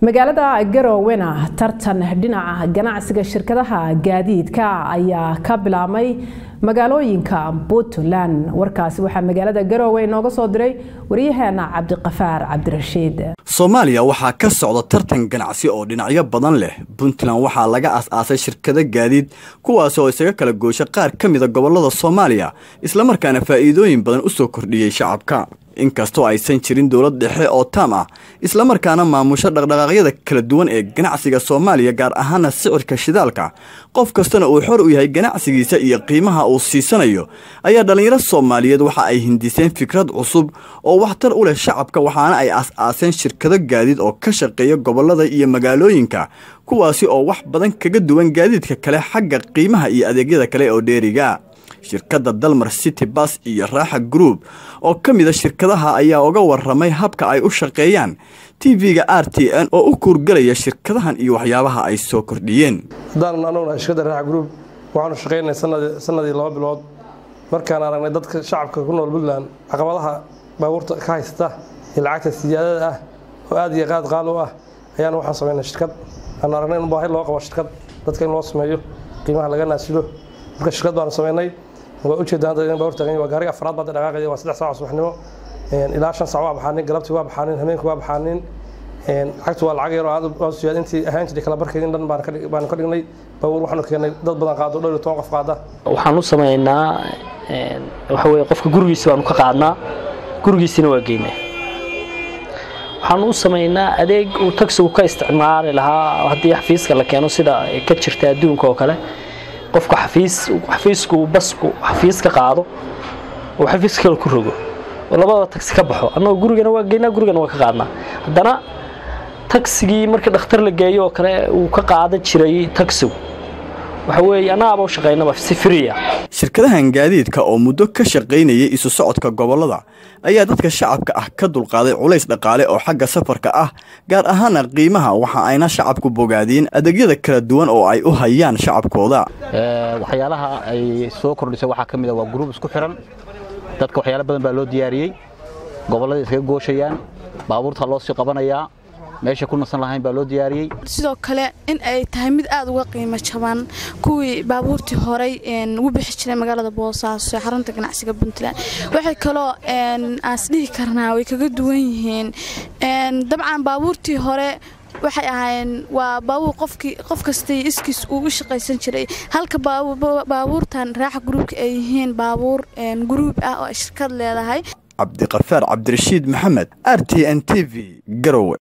magaalada garoowena tartan dhinaca ganacsiga shirkadaha gaadiidka ayaa ka bilaabmay magaalooyinka puntland warkaasi waxaa magaalada garoowe inooga soo diray waryaheena cabdiqafaar cabdirashiid soomaaliya waxaa ka socda tartan ganacsi oo dhinacyo badan leh puntland waxaa laga as-aasay shirkado gaadiid kuwaas oo isaga kala goosha qaar ka mida gobolada soomaaliya islamarkaana faa'iidooyin badan u soo kordhiyey shacabka inkastoo aysan jirin dowlad dhexe oo taam ah islamarkaana maamusho dhaqdhaqaaqyada kala duwan ee ganacsiga soomaaliya gaar ahaana sicirka shidaalka qof kastana uu xor u yahay ganacsigiisa iyo qiimaha uu siisanayo ayaa dhallinyaro soomaaliyeed waxa ay hindiseen fikrad cusub oo waxtar u leh shacabka waxaana ay as-aaseen shirkado gaadiid oo ka shaqeeya gobollada iyo magaalooyinka kuwaasi oo wax badan kaga duwan gaadiidka kale xagga qiimaha iyo adeegyada kale oo dheeriga shirkadda dalmar city bas iyo raaxa group oo ka mida shirkadaha ayaa uga waramay habka ay u shaqeeyaan tv-ga r t n oo u kuurgelaya shirkadahan iyo waxyaabaha ay soo kordhiyeen haddaan anuguna shirkadda raaxa group waxaanu shaqaynay sanadii laba bilood markaan aragnay dadka shacabka ku nool puntland caqabadaha baabuurta ka haysta iyo lacagta siyaadada ah oo aad iyo qaad qaal u ah ayaanu waxaan samaynay shirkad aan aragnay in baahi loo qabo shirkad dadka in loo sameeyo qiimaha laga naasilo marka shirkad baanu samaynay waa ujeedaan dad baa hortaagan waa gaariga afraad baa dhaqaaqaya waa saddex saac subaxnimo ilaa shan saac waa baxaanin galabtii waa baxaanin habeenkii waa baxaanin lacagtu waa lacag yar oo aad u siyaad intii ahaan jiray kala barkeed in dhan baanu ka dhignay baabuur waxaanu keenay dad badan qaado dhowr iyo toban qof qaada waxaan u samaynaa waxa weye qofka gurigiisa baanu ka qaadnaa gurigiisina waa geynaa waxaan u samaynaa adeeg uu tagsigu ka isticmaali lahaa haddii xafiiska la keeno sida ka jirta adduunka oo kale qofka xafiis xafiisku basku xafiis ka qaado oo xafiis kale ku rogo oo labada tagsi ka baxo annagoo gurigana waa geynaa gurigana waa ka qaadnaa haddana tagsigii markii dhakhtar la geeyo oo kale uu ka qaadan jiray tagsigu waxa weeye annaaba u shaqaynaba si friya shirkadahan gaadiidka oo muddo ka shaqaynayay isu socodka gobollada ayaa dadka shacabka ah ka dulqaaday culays dhaqaale oo xagga safarka ah gaar ahaana qiimaha waxa ayna shacabku bogaadeen adeegyada kala duwan oo ay u hayaan shacabkooda waxyaalaha ay soo kordhisay waxaa ka mid a waa gruub isku xiran dadka waxyaala badan baa loo diyaariyey gobollada iskaga gooshayaan baabuurta loo sii qabanayaa meesha ku nasan lahayn baa loo diyaariyey sidoo kale in ay tahay mid aad uga qiimo jaban kuwii baabuurtii horey ugu bixi jiray magaalada boosaaso ee xarunta ganacsiga puntland waxay kaloo aas dhihi karnaa way kaga duwan yihiin dabcan baabuurtii hore waxay ahaayeen waa baabuur qofkii qof kastay iskiis uu u shaqaysan jiray halka baabuurtan raaxa gruubka ay yihiin baabuur gruub ah oo ay shirkad leedahay cabdiqafaar cabdirashiid maxamed r t n t v garowe